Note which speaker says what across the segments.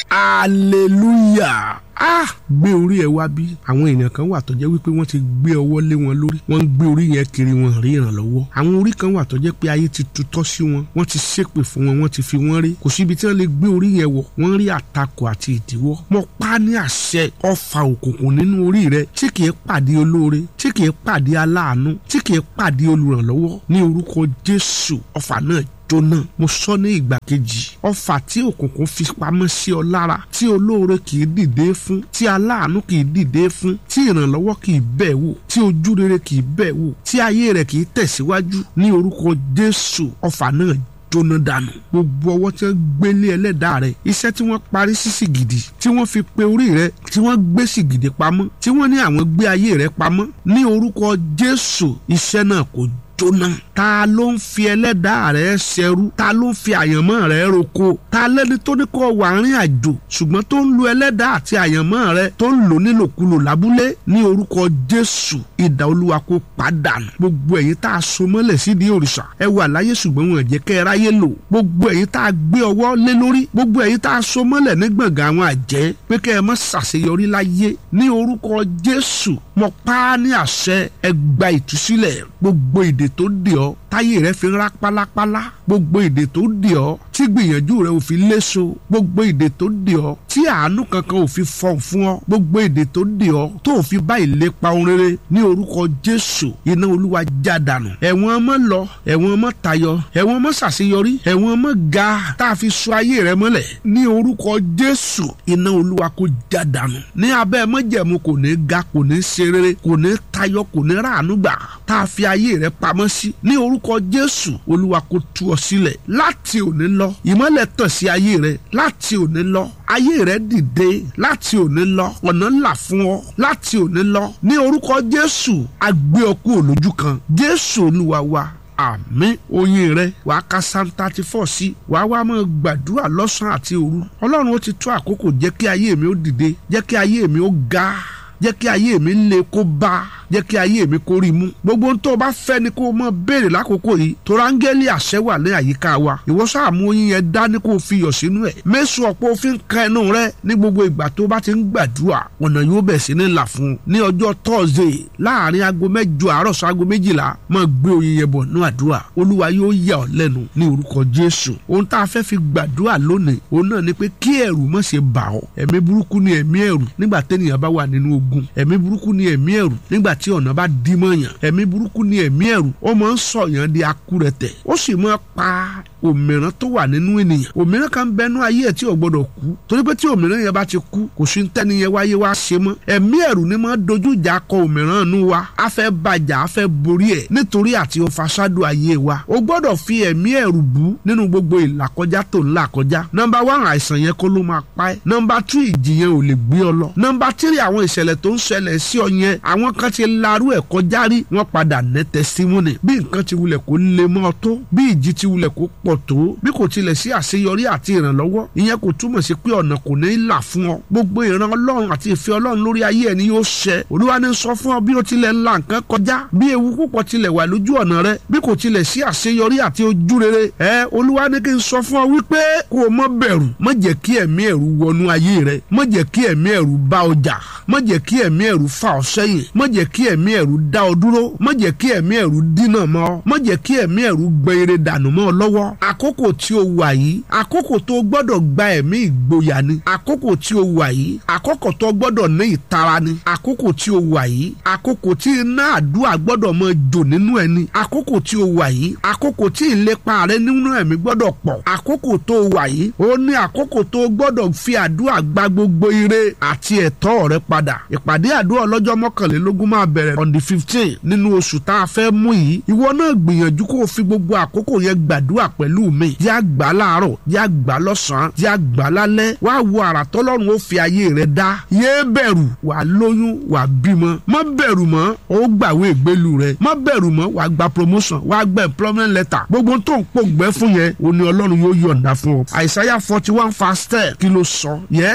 Speaker 1: hallelujah ah gbé orí ẹ wá bí àwọn èèyàn kan wà tó jẹ́ wípé wọ́n ti gbé ọwọ́ lé wọn lórí wọ́n ń gbé orí yẹn kiri wọn rí ìrànlọ́wọ́ àwọn orí kan wà tó jẹ́ pé ayé ti tutọ́ sí wọn wọ́n ti ṣépè fún wọn wọ́n ti fi wọ́n rí kò síbi tí wọ́n lè gbé orí yẹn wọ̀ wọ́n rí àtakò àti ìdíwọ́ mo pa ní àṣẹ ọfà òkùnkùn nínú orí rẹ tí kìí pàdé olóore tí kìí pàdé aláàánú tí kìí pàdé olùrànlọ́wọ́ ní orúkọ Jésù ọfà náà jóná mo sọ ní ìgbà kejì ọfà tí òkùnkùn fi pamọ́ sí ọ lára tí olóore kì í dìde fún tí aláàánú kì í dìde fún tí ìrànlọ́wọ́ kì í bẹ̀ wò tí ojú rere kì í bẹ̀ wò tí ayé rẹ̀ kì í tẹ̀síwájú ní orúkọ Jésù ọfà náà jóná dànù gbogbo ọwọ́ tí wọ́n gbélé ẹlẹ́dàá rẹ̀ iṣẹ́ tí wọ́n parí sí sìgìdì tí wọ́n fi pe orí rẹ̀ tí wọ́n gbé sìgìdì pamọ́ tí wọ́n ní àwọn gbé ayé rẹ̀ pamọ́ ní orúkọ Jésù iṣẹ́ náà kò jóná. ta ló ń fi ẹlẹ́dàá rẹ̀ ṣẹrú ta ló ń fi àyànmọ́ rẹ̀ roko ta lẹ́ni tó ní kó wà rìn àjò ṣùgbọ́n tó ń lo ẹlẹ́dàá àti àyànmọ́ rẹ̀ tó ń lò nílòkulò lábúlé ní orúkọ Jésù ìdá olúwa kó pàdánù gbogbo ẹ̀yin tá a so mọ́lẹ̀ sídìí òrìṣà ẹ wà láyé ṣùgbọ́n wọn jẹ́ kẹ́ ẹ ráyé lò gbogbo ẹ̀yin tá a gbé ọwọ́ lé lórí gbogbo ẹ̀yin tá a so mọ́lẹ̀ ní gbọ̀ngàn àwọn àjẹ́ pé kẹ́ ẹ má ṣàṣeyọrí láyé ní orúkọ Jésù mo pa á ní àṣẹ ẹ gba ìtúsílẹ̀ gbogbo ìdè tó dè ọ́ táyé rẹ fi ń rá pálápálá gbogbo ìdè tó dè ọ́ tí gbìyànjú rẹ ò fi léso gbogbo ìdè tó dè ọ́ tí àánú kankan ò fi fọ̀n fún ọ gbogbo ìdè tó dè ọ́ tó ò fi bá ìlépa ohun rere ní orúkọ Jésù iná Olúwa já dànù ẹ̀wọ̀n ọmọ lọ ẹ̀wọ̀n ọmọ tayọ ẹ̀wọ̀n ọmọ ṣàṣeyọrí ẹ̀wọ̀n ọmọ ga tá a fi so ayé rẹ mọ́lẹ̀ ní orúkọ Jésù iná Olúwa kó já dànù ní abẹ́ mọ́jẹ̀mú kò ní ga kò ní ṣe rere kò ní tayọ kò ní ráàánú gbà tá a fi ayé rẹ pamọ́ sí ní orúkọ Jésù Olúwa kó tú ọ sílẹ̀ láti òní lọ ìmọ́lẹ̀ tàn sí ayé rẹ láti òní lọ ayé rẹ dìde láti òní lọ ọ̀nà ńlá fún ọ láti òní lọ ní orúkọ Jésù agbé ọ kúrò lójú kan Jésù Olúwa wa àmín oyin rẹ wàá ka psalm thirty four sí wàá wá máa gbàdúrà lọ́sàn-án àti òru ọlọ́run ó ti tó àkókò jẹ́ kí ayé mi ó dìde jẹ́ kí ayé mi ó ga jẹ́ kí ayé mi le kó bá jẹ́ kí ayé mi kó rí mú gbogbo ohun tó o bá fẹ́ ni kó o mọ̀ béèrè lákòókò yìí torí áńgẹ́lì àṣẹ wà ní àyíká wa ìwọ sáàmù oyin yẹn dání kó o fi yọ̀ sínú ẹ̀ mẹ́sùn ọ̀pọ̀ òfin kan ẹnu rẹ ní gbogbo ìgbà tó o bá ti ń gbàdúrà ọ̀nà yóò bẹ̀ sí ní là fún un ní ọjọ́ tọ́sídẹ̀ẹ́ láàrin aago mẹ́jọ àárọ̀ sọ aago méjìlá máa gbé oyin yẹn bọ̀ ní àdúrà olúwa yóò yà ọ́ lẹ́nu ní orúkọ jésù ohun tá a fẹ́ fi gbàdúrà lónìí òun náà ni pé kí ẹ̀rù má ṣe bà ọ́ ẹ̀mí burúkú ni ẹ̀mí ẹ̀rù nígbà tẹ́nìyàn bá wà nínú ogun ẹ̀mí burúkú ni ẹ̀mí ẹ̀rù nígbà tí ọ̀nà bá dí mọ́yàn ẹ̀mí burúkú ni ẹ̀mí ẹ̀rù ó máa ń sọ̀yàn di akúrẹ̀tẹ̀ ó sì máa pa òmìrán tó wà nínú ènìyàn òmìrán kan bẹnu ayé ẹ̀ tí ò gbọdọ̀ kú torí pé tí òmìrán yẹn bá ti kú kò sí tẹ́ni yẹn wáyé wá ṣe mọ́ ẹ̀mí ẹ̀rù ni máa dojú ìjà kọ òmìrán nu wa a fẹ́ bàjá a fẹ́ borí ẹ̀ nítorí àti òfàṣádù ayé wa o gbọ́dọ̀ fi ẹ̀mí ẹ̀rù bú nínú gbogbo ìlàkọjá tó ń là kọjá nọmba one àìsàn yẹn kó ló máa pa ẹ́ nọmba two ìjì yẹn ò lè gbé ọ lọ nọmba three àwọn ìṣẹ̀lẹ̀ tó ń ṣẹlẹ̀ sí ọ yẹn àwọn kan ti larú ẹ̀ kọjá rí wọ́n padà ní tẹsímọ́nì bí nǹkan ti wulẹ̀ kó lè mọ́ ọ tó bí ìjì ti wulẹ̀ kó pọ̀ tó bí kò tilẹ̀ sí àṣeyọrí àti ìrànlọ́wọ́ ìyẹn kò túmọ̀ sí pé ọ̀nà kò ní í là fún ọ gbogbo ìran ọlọ́run àti ìfẹ́ ọlọ́run lórí ayé ẹni yóò ṣẹ olúwa ní sọ fún ọ bí o tilẹ̀ la nǹkan kọjá bí ewu púpọ̀ tilẹ̀ wà lójú ọ̀nà rẹ bí kò tilẹ̀ sí àṣeyọrí àti ojú rere ẹ olúwa ní kí n sọ fún ọ wípé kó o má bẹ̀rù má jẹ́ kí ẹ̀mí ẹ̀rù wọnú ayé rẹ má jẹ́ kí ẹ̀mí ẹ̀rù bá ọ jà má jẹ́ kí ẹ̀mí ẹ̀rù fà ọ sẹ́yìn má jẹ́ kí ẹ̀mí ẹ̀rù dá ọ dúró má jẹ́ kí ẹ̀mí ẹ̀rù dínà mọ́ ọ má jẹ́ kí ẹ̀mí ẹ̀rù gbẹ ire dànù mọ́ ọ lọ́wọ́ àkókò tí o wà yìí àkókò tó o gbọ́dọ̀ gba ẹ̀mí ìgboyà ni àkókò tí o wà yìí àkókò tó o gbọ́dọ̀ ní ìtara ni àkókò tí o wà yìí àkókò tí iná àdúrà gbọ́dọ̀ máa jò nínú ẹ ni àkókò tí o wà yìí àkókò tí ìlépa rẹ nínú ẹ̀mí gbọ́dọ̀ pọ̀ àkókò tó o wà yìí ó ní àkókò tó o gbọ́dọ̀ fi àdúrà gba gbogbo ire àti ẹ̀tọ́ rẹ padà ìpàdé àdúrà ọlọ́jọ́ mọ́kànlélógún máa bẹ̀rẹ̀ on the fifteen nínú oṣù tá a fẹ́ mú yìí ìwọ náà gbìyànjú kó o fi gbogbo àkókò yẹn gbàdúrà pẹ̀lú mi yá gbà láàárọ̀ yá gbà lọ́sàn-án yá gbà lálẹ́ wá wo àrà tọ́lọ́run ó fi ayé rẹ dá yé bẹ̀rù wà lóyún wà bímọ má bẹ̀rù mọ́ ó gbàwé ìgbélu rẹ má bẹ̀rù mọ́ wà gba promotion wà gba employment letter gbogbo tó ń pòǹgbẹ́ fún yẹn òní ọlọ́run yóò yọ̀ǹda fún ọ àìsáyà forty one verse ten kí ló sọ yes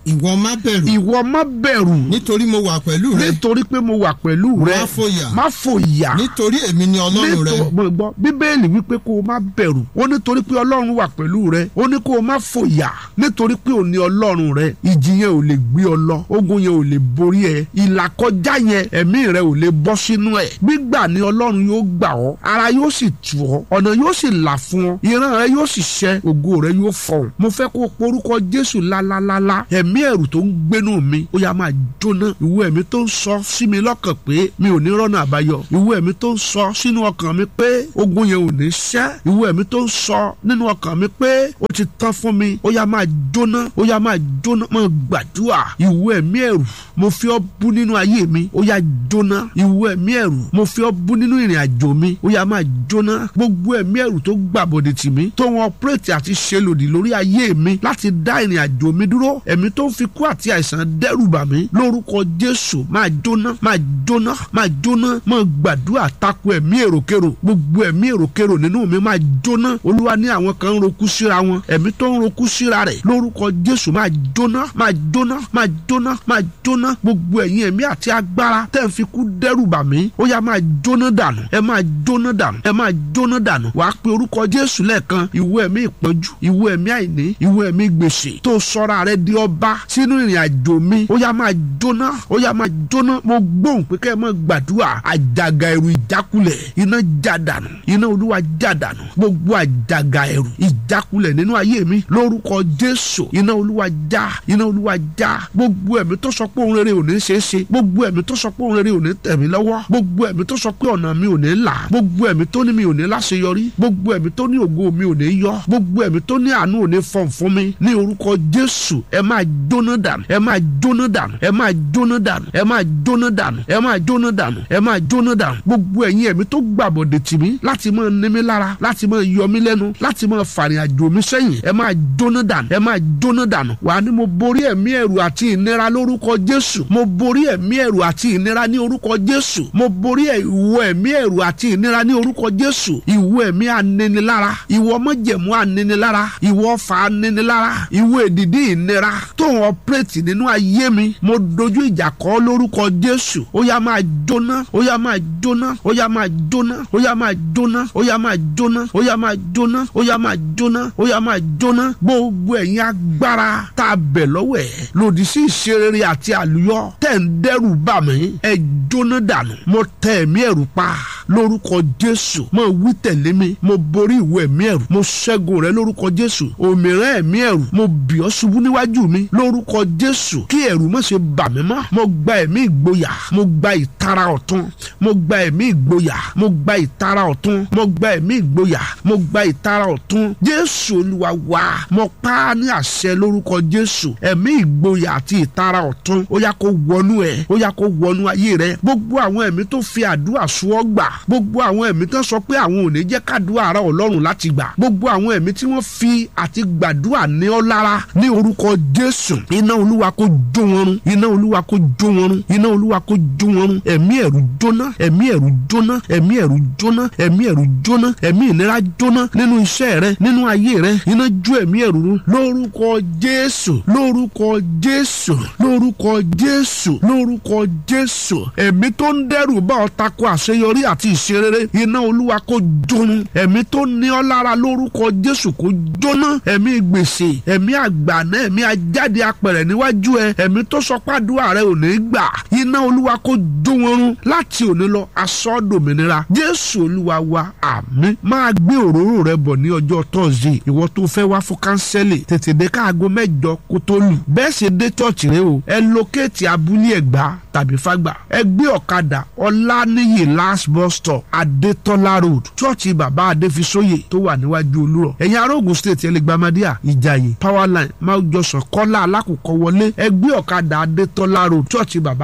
Speaker 2: ìwọ má bẹ̀rù
Speaker 1: ìwọ má bẹ̀rù
Speaker 2: nítorí mo wà pẹ̀lú rẹ
Speaker 1: nítorí pé mo wà pẹ̀lú rẹ
Speaker 2: má fòyà
Speaker 1: má fòyà
Speaker 2: nítorí èmi ni ọlọ́run rẹ
Speaker 1: Nítorí- mo gbọ́ bíbélì wípé kó o má bẹ̀rù ó nítorí pé ọlọ́run wà pẹ̀lú rẹ ó ní kó o má fòyà nítorí pé ò ní ọlọ́run rẹ ìjì yẹn ò lè gbé ọ lọ ogun yẹn ò lè borí ẹ ìlàkọjá yẹn ẹ̀mí rẹ ò lè bọ́ sínú ẹ̀ gbígbà ni ọlọ́run yóò gbà ọ́ ara yóò sì tù ọ́ ọ̀nà yóò sì là fún ọ ìran rẹ yóò sì ṣẹ ògo rẹ yóò fọhùn mo fẹ́ kó o porúkọ jésù lálálálá ẹ̀mí ẹ̀rù tó ń gbénú mi ó yá máa jóná ìwọ ẹ̀mí tó ń sọ sí mi lọ́kàn pé mi ò ní rọ́nà àbáyọ ìwọ ẹ̀mí tó ń sọ sínú ọkàn mi pé ogun yẹn ò ní ṣẹ́ ìwọ ẹ̀mí tó ń sọ nínú ọkàn mi pé ó ti tán fún mi ó yá máa jóná ó yá máa jóná máa gbàdúrà ìwọ ẹ̀mí ẹ̀rù mo fi ọ́ bú nínú ayé mi ó yá jóná ìwọ ẹ̀mí ẹ̀rù mo fi ọ́ bú nínú ìrìn àjò mi ó yá máa jóná gbogbo ẹ̀mí ẹ̀rù tó gbàbọ̀dẹ̀ tì mí tó wọn ọpẹ́rẹ́tì àti ṣe lòdì lórí ayé mi láti dá ìrìn àjò mi dúró ẹ̀mí tó ń fi kú àti àìsàn dẹ́rù bà mí lórúkọ jésù máa jóná máa jóná máa jóná máa gbàdúrà tako ẹ̀mí èròkèrò gbogbo ẹ̀mí èròkèrò nínú mi máa jóná olúwa ní àwọn kan ń roku síra wọn ẹ̀mí tó ń roku síra rẹ̀ lórúkọ jésù máa jóná máa jóná máa jóná máa jóná gbogbo ẹ̀yin ẹ̀mí àti agbára tẹ́ ń fi kú dẹ́rù bà mí ó yá máa jóná dànù ẹ máa jóná dànù ẹ máa jóná dànù wàá pe orúkọ jésù lẹ́ẹ̀kan ìwọ ẹ̀mí ìpọ́njú ìwọ ẹ̀mí àìní ìwọ ẹ̀mí gbèsè tó sọ́ra rẹ di ọba sínú ìrìn àjò mi ó yá máa jóná ó yá máa jóná mo gbóhùn pé kẹ́ ẹ máa gbàdúrà àjàgà ẹ̀rù ìjákulẹ̀ iná já dànù iná olúwa já dànù gbogbo àjàgà ẹ̀rù ìjákulẹ̀ nínú ayé mi lórúkọ jésù iná olúwa já iná olúwa já gbogbo ẹ̀mí tó sọ pé òun rere ò ní ṣeé ṣe gbogbo ẹ̀mí tó sọ pé òun rere ò ní tẹ̀ mí lọ́wọ́ gbogbo ẹ̀mí tó sọ pé ọ̀nà mi ò ní là gbogbo ẹ̀mí tó ní mi ò ní láṣeyọrí gbogbo ẹ̀mí tó ní ògo mi ò ní yọ gbogbo ẹ̀mí tó ní àánú ò ní fọ̀n fún mi ní orúkọ jésù ẹ máa jóná dànù ẹ máa jóná dànù ẹ máa jóná dànù ẹ máa jóná dànù ẹ máa jóná dànù ẹ máa jóná dànù gbogbo ẹ̀yin ẹ̀mí tó gbàbọ̀dẹ̀ tì mí láti máa ní mi lára láti máa yọ mí lẹ́nu láti máa fàrìn àjò mi sẹ́yìn ẹ máa jóná dànù ẹ máa jóná dànù wà ní mo borí ẹ̀mí ẹ̀rù àti ìnira lórúkọ jésù mo borí ẹ̀mí ẹ̀rù àti ìnira ní orúkọ jésù mo borí ìwọ ẹ̀mí ẹ̀rù àti ìnira ní orúkọ jésù ìwọ ẹ̀mí aninilára ìwọ mọ̀jẹ̀mú aninilára ìwọ ọfà aninilára ìwọ èdìdí ìnira tó ń ọpẹ́rẹ́tì nínú ayé mi mo dojú ìjà kọ lórúkọ jésù ó yá máa jóná ó yá máa jóná ó yá máa jóná ó yá máa jóná ó yá máa jóná ó yá máa jóná ó yá máa jóná ó yá máa jóná gbogbo ẹ̀yin agbára tá a bẹ̀ lọ́wọ́ ẹ̀ lòdì sí ìṣerere àti àlùyọ tẹ̀ ń dẹ́rù bà mí ẹ jóná dànù mo tẹ ẹ̀mí ẹ̀rù pa lórúkọ jésù mo wí tẹ̀lé mi mo borí ìwọ ẹ̀mí ẹ̀rù mo ṣẹ́gun rẹ lórúkọ jésù òmìrán ẹ̀mí ẹ̀rù mo bì ọ́ ṣubú níwájú mi lórúkọ jésù kí ẹ̀rù má ṣe bà mí mọ́ mo gba ẹ̀mí ìgboyà mo gba ìtara ọ̀tun mo gba ẹ̀mí ìgboyà mo gba ìtara ọ̀tun mo gba ẹ̀mí ìgboyà mo gba ìtara ọ̀tun jésù olúwa wá mo pa á ní àṣẹ lórúkọ jésù ẹ̀mí ìgboyà àti ìtara ọ̀tun ó yá kó wọnú ẹ ó yá kó wọnú ayé rẹ gbogbo àwọn ẹ̀mí tó fi àdúrà sùn ọ́ gbà gbogbo àwọn ẹ̀mí tó sọ pé àwọn ò ní jẹ́ kádùá ara ọlọ́run láti gbà gbogbo àwọn ẹ̀mí tí wọ́n fi àti gbàdúrà ní ọ́ lára ní orúkọ jésù iná olúwa kó jó wọn run iná olúwa kó jó wọn run iná olúwa kó jó wọn run ẹ̀mí ẹ̀rù jóná ẹ̀mí ẹ̀rù jóná ẹ̀mí ẹ̀rù jóná ẹ̀mí ẹ̀rù jóná ẹ̀mí ìnira jóná nínú iṣẹ́ rẹ nínú ayé rẹ iná jó ẹ̀mí ẹ̀rù run lórúkọ jésù lórúkọ jésù lórúkọ jésù lórúkọ jésù ẹ̀mí tó ń dẹ́rù bá ọ tako àṣeyọrí àti ìṣerere iná olúwa kó jóná ẹ̀mí tó ní ọ lára lórúkọ jésù kó jóná ẹ̀mí gbèsè ẹ̀mí àgbàná ẹ̀mí ajáde apẹ̀rẹ̀ níwájú ẹ ẹ̀mí tó sọ pàdúrà rẹ ò ní gbà iná olúwa kó jó wọn run láti òní lọ aṣọ dòmìnira jésù olúwa wa àmín máa gbé òróró rẹ bọ̀ ní ọjọ́ tọ́sídẹ̀ẹ́ ìwọ tó fẹ́ wá fún kánsẹ́lì tètè dé káago mẹ́jọ kó tó lù bẹ́ẹ̀ ṣe dé chọ́ọ̀chì rẹ o ẹ lókèétì abúlé ẹ̀gbá tàbí fágbà ẹ gbé ọ̀kadà ọláníyì last bus stop adétọ́lá road chọ́ọ̀chì bàbá adéfisóyè tó wà níwájú olúrọ̀ ẹ̀yin arógun state ẹlẹgbàmádíà ìjàyè powerline máa jọsàn kọ́lá alákòókò wọlé ẹ gbé ọ̀kadà adétọ́lá road chọ́ọ̀chì bàbá adéfisóyè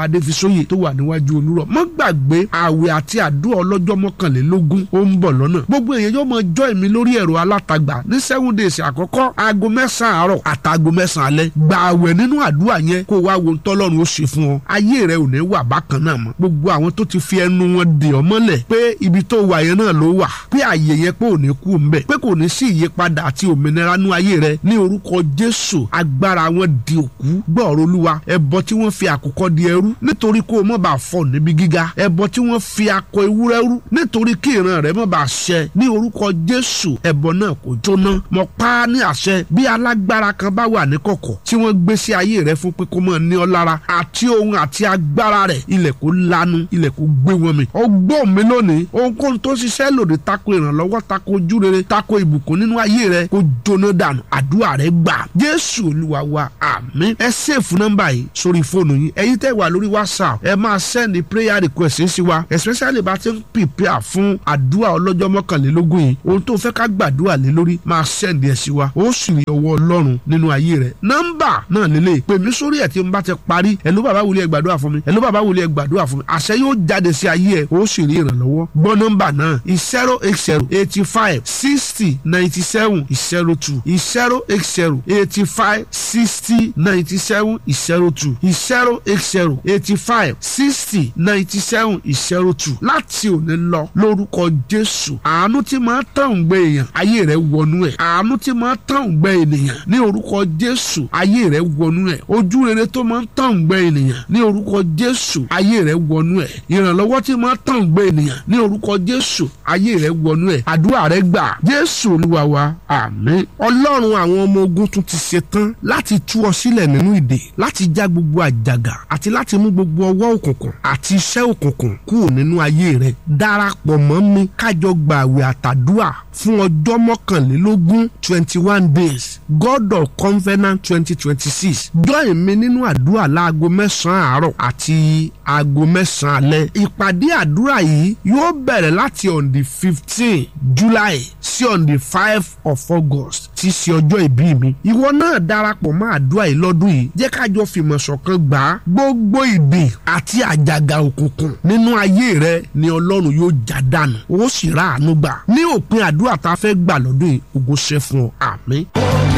Speaker 1: sóyè tó wà níwájú olúrọ̀ mọ́ gbàgbé àwẹ̀ àti àdúrà ọlọ́jọ́ mọ́kànlélógún ó ń bọ̀ lọ́nà gbogbo èèyàn yóò mọ jọ́ èmi lórí ẹ̀rọ alátagbà ní seven days àkọ́kọ́ aago mẹ́sàn-án àárọ̀ àtàgò mẹ́sàn-án alẹ́ gba àwẹ̀ nínú àdúrà yẹn kó wá wo tọ́lọ́run ó ṣe fún ọ ayé rẹ ò ní wà bákan náà mọ́ gbogbo àwọn tó ti fi ẹnu wọn dè ọ́ mọ́lẹ̀ pé ibi tó wà yẹn náà ló wà pé àyè yẹn pé ò ní kú ńbẹ̀ pé kò ní sí ìyípadà àti òmìnira nú ayé rẹ ní orúkọ Jésù agbára wọn di òkú gbọ́ọ̀rọ̀ olúwa ẹbọ tí wọ́n fi àkùkọ di ẹrú nítorí kó o mọ̀ bá fọ̀ níbi gíga ẹbọ tí wọ́n fi akọ ewúrẹ́ rú nítorí kí ìran rẹ mọ̀ bá ṣẹ ní orúkọ Jésù ẹbọ náà kò jóná mọ̀ pa á ní àṣẹ bí alágbára kan bá wà ní kọ̀kọ̀ tí wọ́n gbé sí ayé rẹ fún pé kó mọ̀ ní ọ lára àti ohun àti agbára rẹ̀ ilẹ̀ kó lanu ilẹ̀ kó gbé wọn mi ọgbọ́n mi lónìí ohunkóhun tó ṣiṣẹ́ lòdì tako ìrànlọ́wọ́ tako ojú rere tako ìbùkún nínú ayé rẹ kó jóná dànù àdúrà rẹ gbà Jésù Olúwa wa àmín ẹ sèfù nọ́mbà yìí sórí fóònù yín ẹ̀yin tẹ́ wà lórí WhatsApp ẹ máa sẹ́ni prayer request sí wa especially bá ti ń prepare fún àdúrà ọlọ́jọ́ mọ́kànlélógún yìí ohun tó fẹ́ ká gbàdúrà lé lórí máa sẹ́ndì ẹ̀ sí wa ó sì rí ọwọ́ Ọlọ́run nínú ayé rẹ̀ nọ́mbà náà lélẹ̀ pè mí sórí ẹ̀ tí n bá ti parí ẹ̀lú bàbá wòlíì ẹ̀ gbàdúrà fún mi ẹ̀lú bàbá wòlíì ẹ̀ gbàdúrà fún mi àṣẹ yóò jáde sí ayé ẹ̀ ó sì rí ìrànlọ́wọ́ gbọ́ nọ́mbà náà zero eight zero eighty five sixty ninety seven zero two zero eight zero eighty five sixty ninety seven zero two zero eight zero eighty five sixty ninety seven zero two láti òní lọ lórúkọ Jésù àánú tí máa tàn gbé èèyàn ayé rẹ̀ wọnú ẹ̀ àánú tí máa tàn gbé ènìyàn ní orúkọ Jésù ayé rẹ̀ wọnú ẹ̀ ojú rere tó máa tàn gbé ènìyàn ní orúkọ Jésù ayé rẹ̀ wọnú ẹ̀ ìrànlọ́wọ́ tí máa tàn gbé ènìyàn ní orúkọ Jésù ayé rẹ̀ wọnú ẹ̀ àdúrà rẹ̀ gbà Jésù Olúwa wa àmín Ọlọ́run àwọn ọmọ ogun tún ti ṣetán láti tú ọ sílẹ̀ nínú ìdè láti já gbogbo àjàgà àti láti mú gbogbo ọwọ́ òkùnkùn àti iṣẹ́ òkùnkùn kúrò nínú ayé rẹ̀ darapọ̀ mọ́ mi kájọ gbààwẹ̀ àtàdúà fún ọjọ́ mọ́kànlélógún twenty one days God of Covenant twenty twenty six join mi nínú àdúrà láago mẹ́sàn-án àárọ̀ àti aago mẹ́sàn-án alẹ́ ìpàdé àdúrà yìí yóò bẹ̀rẹ̀ láti on the fifteen July sí on the five of August tí í ṣe ọjọ́ ìbí mi ìwọ náà darapọ̀ mọ́ àdúrà yìí lọ́dún yìí jẹ́ kájọ fìmọ̀ ṣọ̀kan gbà á gbogbo ìdè àti àjàgà òkùnkùn nínú ayé rẹ ni Ọlọ́run yóò já dànù ó sì rà àánú gbà ní òpin àdúrà tá a fẹ́ gbà lọ́dún yìí ògo ṣe fún ọ àmín.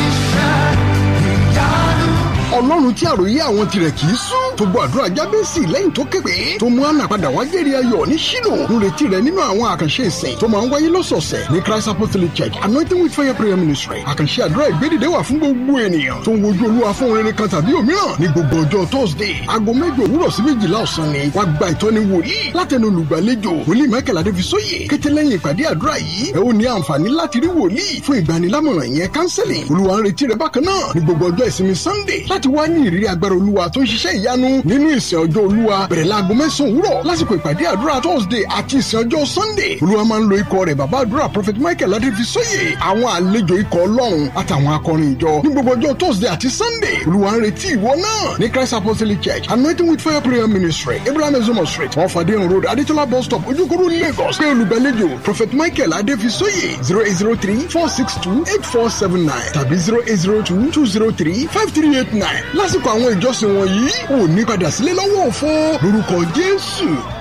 Speaker 3: ọlọ́run tí àròyé àwọn tirẹ̀ kì í sún tó gbọ́ àdúrà jábẹ́sì lẹ́yìn tó képe tó mú àná padà wá jẹ́rìí ayọ̀ ní ṣílò nírètí rẹ̀ nínú àwọn àkànṣe ìsìn tó máa ń wáyé lọ́sọ̀ọ̀sẹ̀ ní Christ Apostolic Church anointing with fire prayer ministry àkànṣe àdúrà ìgbédìde wà fún gbogbo ènìyàn tó ń wojú olúwa fún rere kan tàbí òmíràn ní gbogbo ọjọ́ Thursday aago mẹ́jọ òwúrọ̀ sí méjìlá ọ̀sán ni wàá gba ìtọ́ni wòlíì látẹnu olùgbàlejò wòlíì Michael Adéfisóyè kété lẹ́yìn ìpàdé àdúrà yìí ẹ ó ní àǹfààní láti rí wòlíì fún ìgbanilámọ̀ràn ìyẹn counseling olúwa ń retí rẹ bákan náà ní gbogbo ọjọ́ ìsinmi Sunday láti wá ní ìrírí agbára olúwa tó ń ṣiṣẹ́ ìyanu nínú ìsìn ọjọ́ olúwa bẹ̀rẹ̀ láago mẹ́sàn-án òwúrọ̀ lásìkò ìpàdé àdúrà Thursday àti ìsìn ọjọ́ Sunday olúwa máa ń lo ikọ̀ rẹ̀ bàbá àdúrà prophet Michael Adéfisóyè àwọn àlejò ikọ̀ ọlọ́run àtàwọn akọrin ìjọ ní gbogbo ọjọ́ Thursday àti Sunday olúwa ń retí ìwọ náà ní Christ Apostolic Church anointing with fire prayer ministry Abraham Ezomo street wọ́n fàdé road Adétọ́lá bus stop ojúkòrò Lagos pé olùgbàlejò prophet Michael Adéfisóyè zero eight zero three four six two eight four seven nine tàbí zero eight zero two two zero three five three eight nine lásìkò àwọn ìjọsìn wọ̀nyí ò ní padà sílé lọ́wọ́ òfo lórúkọ Jésù